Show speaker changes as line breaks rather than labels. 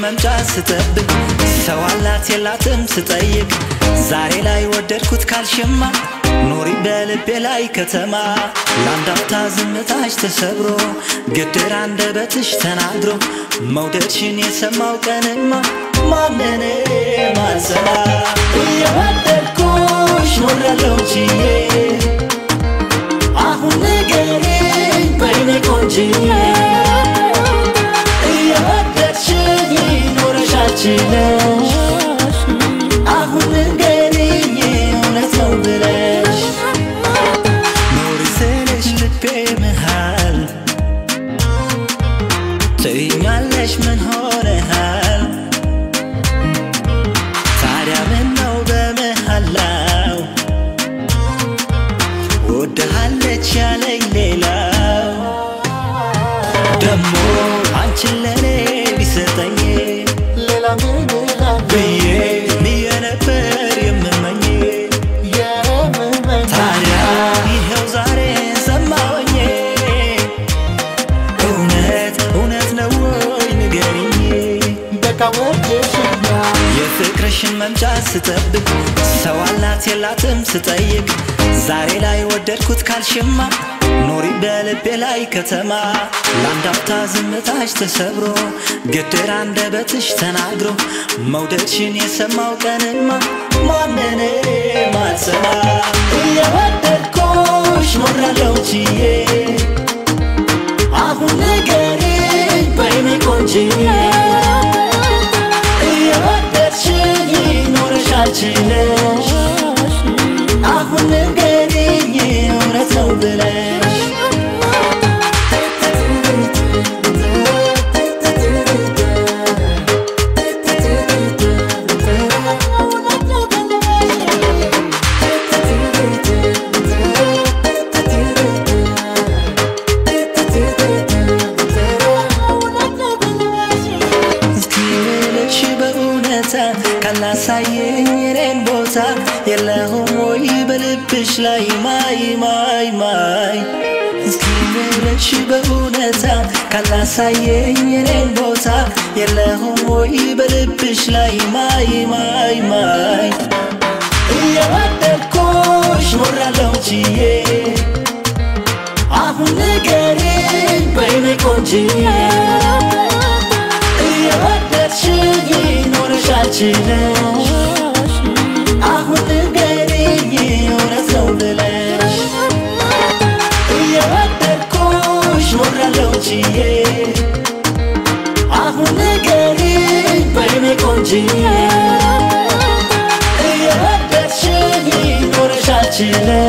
መምጫ ስጠብቅ ሰው አላት የላትም ስጠይቅ ዛሬ ላይ ወደድኩት ካልሽማ ኑሪ በልቤ ላይ ከተማ ለአንድ አፍታ ዝምታሽ ተሰብሮ ግድር አንደበትሽ ተናግሮ መውደድሽን የሰማው ቀንማ ማንን ማልሰማ እየወደድኩሽ ኖሬያለሁ ችዬ አሁን ንገሪኝ በይኔ ቆንጅዬ እየወደድሽኝ ኖረሻል ችለሽ አሁን ንገሪኝ እውነት ነው ብለሽ ኑሪ ስልሽ ልቤ መሃል ትይኛለሽ ምን ሆነሃል ታዲያ ምን ነው በመሃላው ወድሃለች ያለኝ ሌላው ደሞ አንቺን ለኔ ቢሰጠኝ
ሌላ ምን እላለሁ
ብዬ ብዬ ነበር የምመኝ
የምመኝ
ታዲያ ይኸው ዛሬ ሰማሁኝ እውነት እውነት ነው ወይ ንገሪኝ
በቃ ወደሽኛል
የፍቅርሽን መምጫ ስጠብቅ ሰው አላት የላትም ስጠይቅ ዛሬ ላይ ወደድኩት ካልሽማ ኑሪ በልቤ ላይ ከተማ ለአንድ አፍታ ዝምታሽ ተሰብሮ ግድር አንደበትሽ ተናግሮ መውደድሽን የሰማው ቀንማ ማንን ማልሰማ እየወደድኩሽ ኖሬያለሁ ችዬ አሁን ንገሪኝ በይኔ ቆንጅዬ እየወደድሽኝ ኖረሻል ችለሽ አሁን ንገሪኝ እውነት ነው ብለሽ እስኪ ልልሽ በእውነታ ካላሳየኝ የኔን ቦታ የለሁም ወይ በልብሽ ላይ ማይ ማይ ማይ እስኪ ልልሽ በእውነታ ካላሳየኝ የኔን ቦታ የለሁም ወይ በልብሽ ላይ ማይ ማይ ማይ እየወደድኩሽ ኖሬያለሁ ችዬ አሁን ንገሪኝ በይኔ ቆንጅዬ እየወደድሽኝ ኖረሻል ችለሽ አሁን ንገሪኝ እውነት ነው ብለሽ እየወደድኩሽ ኖሬያለሁ ችዬ አሁን ንገሪኝ በይኔ ቆንጅዬ እየወደድሽኝ ኖረሻል ችለሽ